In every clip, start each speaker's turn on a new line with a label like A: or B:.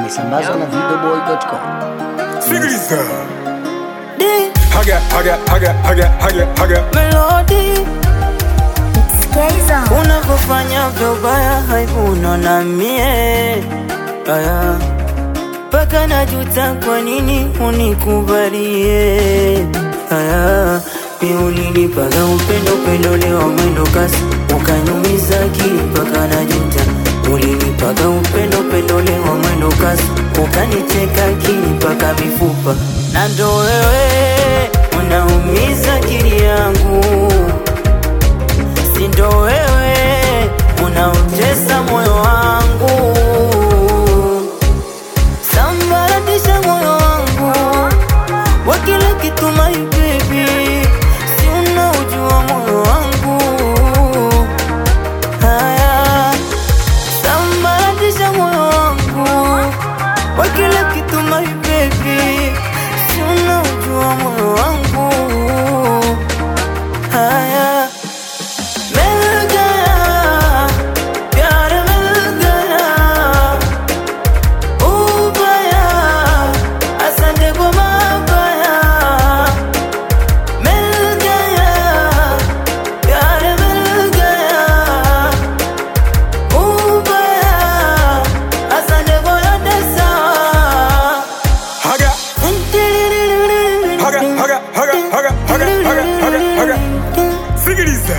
A: imesambazwa na videoboy.com.
B: Sikiliza.
C: D
B: Haga, haga, haga, haga, haga, haga.
C: Melody unavyofanya vyobaya haivuna na mie aya mpaka najuta kwa nini unikubalie aya mi ulinipaga upendo upendo leo mwendo kasi ukanyumiza akili mpaka najuta ulinipaga upendo upendo leo mwendo kasi ukanicheka akili mpaka mifupa na ndo wewe unaumiza akili yangu si ndo wewe unaotesa moyo wangu sambaratisha moyo wangu wa kila kitu my baby si unaujua moyo wangu haya sambaratisha moyo wangu wa kila kitu my baby si unaujua moyo wangu haya मिल गया प्यार मिल गया ubaya asante kwa mabaya मिल गया प्यार मिल गया ubaya asante kwa yote sawa
B: Haga, haga, haga, haga, haga, haga, haga, haga, haga. Sikiliza.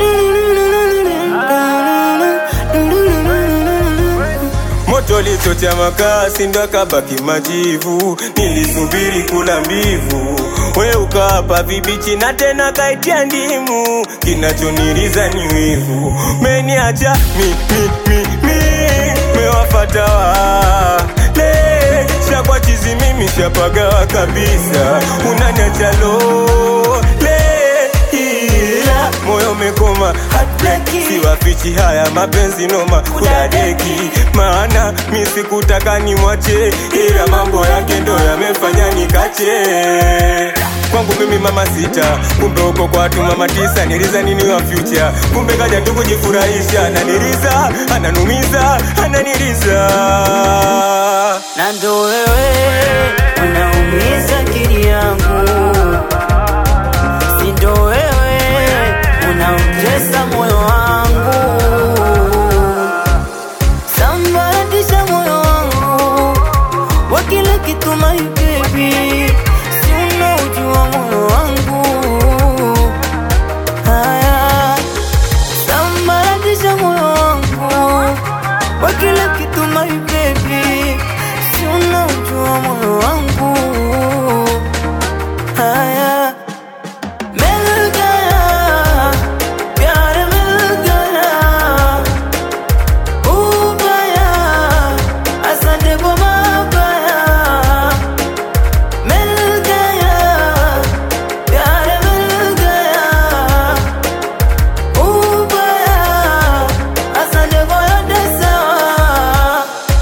B: Moto lichocha makasi ndo akabaki majivu, nilisubiri kula mbivu, we ukawapa vibichi na tena kaitia ndimu, kinachoniriza ni wivu, meniacha mi mi mi mi, mewafata wale shakwa chizi mimi shapagawa kabisa, unaniacha lole ila moyo umekoma siwafichi haya mapenzi noma kudadeki maana mi sikutaka nimwache ila mambo yake ndo yamefanya nikache kwangu mimi mama sita kumbe uko kwa watu mama tisa niliza nini wa future kumbe kaja tu kujifurahisha ananiliza ananumiza ananiliza
C: na ndo wewe unaumiza akili yangu, si ndo wewe unautesa moyo wangu, sambaratisha moyo wangu wa kila kitu my baby, si unaujua moyo wangu haya sambaratisha moyo wangu wa kila kitu my baby, si unaujua moyo wangu haya मिल गया प्यार मिल गया ubaya asante kwa mabaya मिल गया प्यार मिल गया ubaya asante kwa yote sawa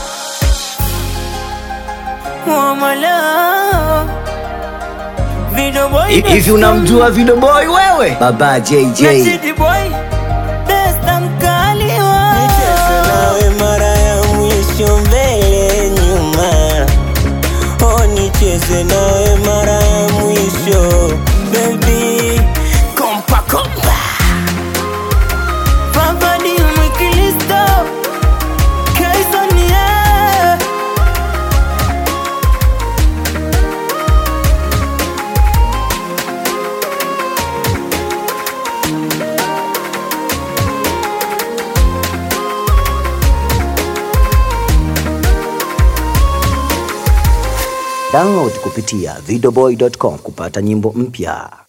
C: Mwamala Video boy
A: Hivi unamjua videoboy wewe? Baba JJ.
C: na Chidi boy Besta mkali wa
D: Nicheze nawe mara ya mwisho mbele nyuma, oh nicheze nawe mara ya mwisho baby, kompa kompa
C: Papa ni mwikilisto Kaison yeah
A: Download kupitia videoboy.com kupata nyimbo mpya.